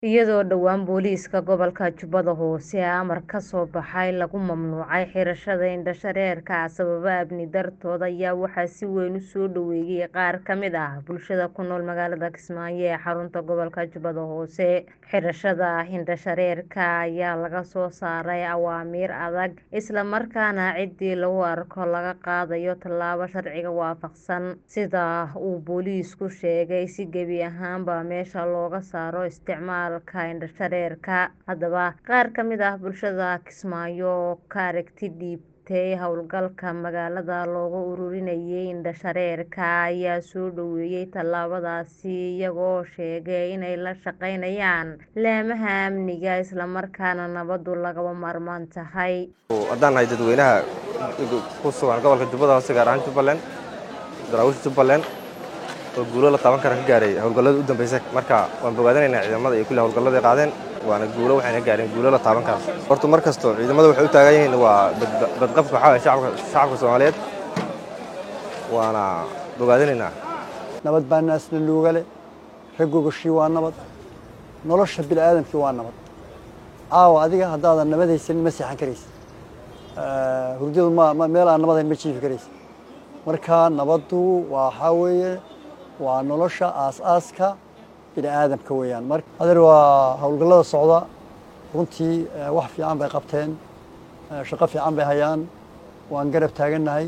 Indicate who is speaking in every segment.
Speaker 1: iyadoo dhowaan booliiska gobolka Jubbada Hoose amar ka soo baxay lagu mamnuucay xirashada indho-shareerka sababo amni dartood ayaa waxaa si weyn u soo dhoweeyay qaar ka mid ah bulshada ku nool magaalada Kismaayo ee xarunta gobolka Jubbada Hoose xirashada indho-shareerka ayaa laga soo saaray awaamiir adag isla markaana ciddii lagu arko laga qaadayo tallaabo sharciga waafaqsan sida uu booliisku sheegay si gebi ahaanba meesha looga saaro isticmaalka indho-shareerka haddaba qaar ka mid ah bulshada Kismaayo oo ka aragti dhiibtay howlgalka magaalada looga ururinayay indho-shareerka ayaa soo dhoweeyay tallaabadaasi iyagoo sheegay inay la shaqeynayaan laamaha amniga isla markaana nabaddu lagama maarmaan tahay
Speaker 2: haddaan nahay dadweynaha ku sugan gobolka Jubbada Hoose gaar ahaan Jubbaland daraawiishta Jubbaland oo guulo la taaban kara ka gaaray howlgallada u dambeysay marka waan bogaadinaynaa ciidamada iyo kulli howlgallada ay qaadeen waana guulo waxayna gaareen guulo la taaban kara horta mar kasto ciidamada waxay u taagan yihiin waa badqabka waxaa waye shacabka shacabka Soomaaliyeed waana bogaadinaynaa
Speaker 3: nabad baa naasna luugale raggogashii waa nabad nolosha bini'aadamkii waa nabad caawa adiga haddaadan nabad haysanin ma seexan karaysa hurdadu ma meel aan nabadayn ma jiifi karaysa marka nabaddu waxaa weeye waa nolosha aas-aaska bini aadamka weeyaan mar adeer waa howlgallada socda runtii wax fiican bay qabteen shaqo fiican bay hayaan waan garab taagannahay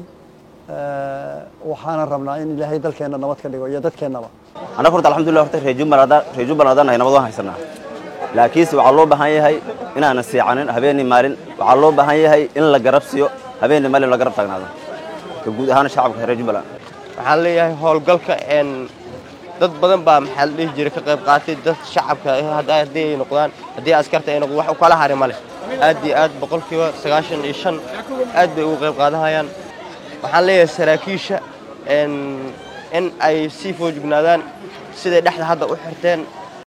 Speaker 3: waxaana rabnaa in ilaahay dalkeenna nabad ka dhigo iyo dadkeennaba
Speaker 4: annaga horta alxamdulillah horta reer jubbaland reer jubbaland haddaan nahay nabad waan haysanaa laakiinse waxaa loo baahan yahay inaanan seexanin habeenii maalin waxaa loo baahan yahay in la garab siiyo habeenii maalin la garab taagnaado ka guud ahaan shacabka reer jubbaland
Speaker 5: waxaan leeyahay howlgalka dad badan baa maxaa la dhihi jiray ka qayb qaatay dad shacabka haddii ay noqdaan haddii askarta ay noqdaan wax u kala hari ma leh aad iyo aad boqolkiiba sagaashan iyo shan aad bay uga qayb qaadanayaan waxaan leeyahay saraakiisha in ay sii foojignaadaan siday dhexda hadda u xirteen